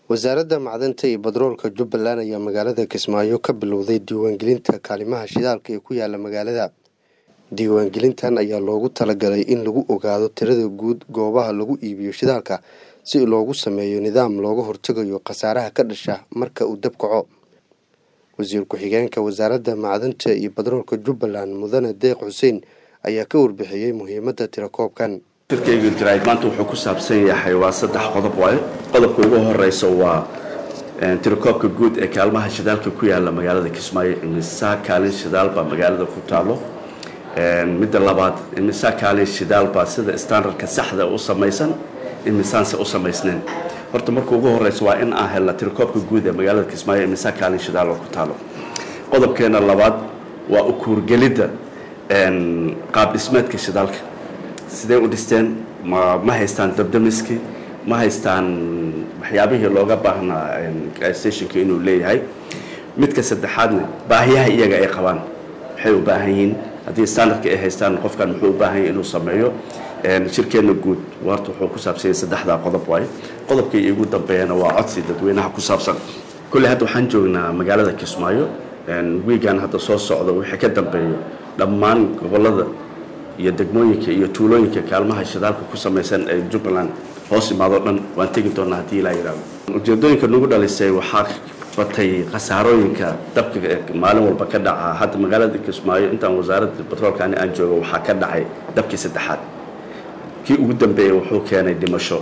wasaaradda macdanta iyo batroolka jubbaland ayaa magaalada kismaayo ka bilowday diiwaangelinta kaalimaha shidaalka ee ku yaala magaalada diiwaangelintan ayaa loogu talagalay in lagu ogaado tirada guud goobaha lagu iibiyo shidaalka si loogu sameeyo nidaam looga hortegayo khasaaraha ka dhasha marka uu dab kaco wasiir ku-xigeenka wasaaradda macdanta iyo batroolka jubbaland mudane deeq xuseen ayaa ka warbixiyey muhiimadda tirakoobkan shirkayga jaraa'id maanta wuxuu ku saabsan yahay waa saddex qodob waaye qodobka ugu horeysa waa tirakoobka guud ee kaalmaha shidaalka ku yaala magaalada kismaayo imisaa kaalin shidaal baa magaalada ku taalo midda labaad imisaa kaalin shidaal baa sida standardka saxda u samaysan imisaanse u samaysnayn horta marka ugu horeysa waa in aan helna tirakoobka guud ee magaalada kismaayo imisaa kaalin shidaal oo ku taalo qodobkeena labaad waa ukuurgelidda qaab dhismeedka shidaalka sidee u dhisteen ma ma haystaan dabdamiski ma haystaan waxyaabihii looga baahnaa stationka inuu leeyahay midka saddexaadna baahiyaha iyaga ay qabaan waxay u baahan yihiin haddii standardka ay haystaan qofkan muxuu u baahan yahay inuu sameeyo shirkeenna guud warta wuxuu ku saabsan yahay saddexdaa qodob waaye qodobkii igu dambeeyana waa codsi dadweynaha ku saabsan kolley hadda waxaan joognaa magaalada kismaayo wiigan hadda soo socda wixii ka dambeeyo dhammaan gobollada iyo degmooyinka iyo tuulooyinka kaalmaha shidaalka ku samaysan ee jubbaland hoos imaadoo dhan waan tegi doonaa haddii ilaa yidhaahdo ujeedooyinka nagu dhalisay waxaa batay khasaarooyinka dabka maalin walba ka dhaca hadda magaalada kismaayo intaan wasaaradda batroolkaani aan joogo waxaa ka dhacay dabkii saddexaad kii ugu dambeeyey wuxuu keenay dhimasho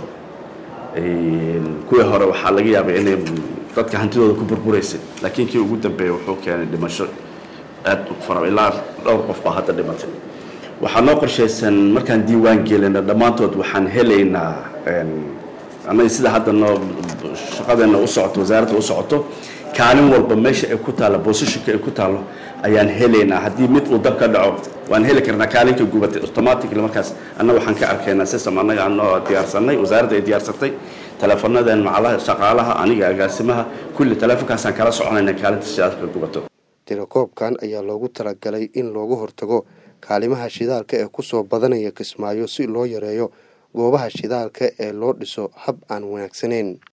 kuwii hore waxaa laga yaabay inay dadka hantidooda ku burburaysay laakiin kii ugu dambeeyey wuxuu keenay dhimasho aad u fara ilaa dhowr qof baa hadda dhimatay waxaa noo qorshaysan markaan diiwaan gelina dhammaantood waxaan helaynaa annaga sida hadda noo shaqadeena u socoto wasaaradda u socoto kaalin walba meesha ay ku taallo boosishinka ay ku taallo ayaan helaynaa haddii mid uu dab ka dhaco waan heli karnaa kaalinka gubatay automatically markaas annaga waxaan ka arkaynaa system annaga aanoo diyaarsanay wasaaradda ay diyaarsatay teleefanadeen macalaha shaqaalaha aniga agaasimaha kulli teleefonkaasaan kala soconayna kaalinta shidaalka gubato tirakoobkan ayaa loogu talagalay in loogu hortago kaalimaha shidaalka ee kusoo badanaya kismaayo si loo yareeyo goobaha shidaalka ee loo dhiso hab aan wanaagsaneyn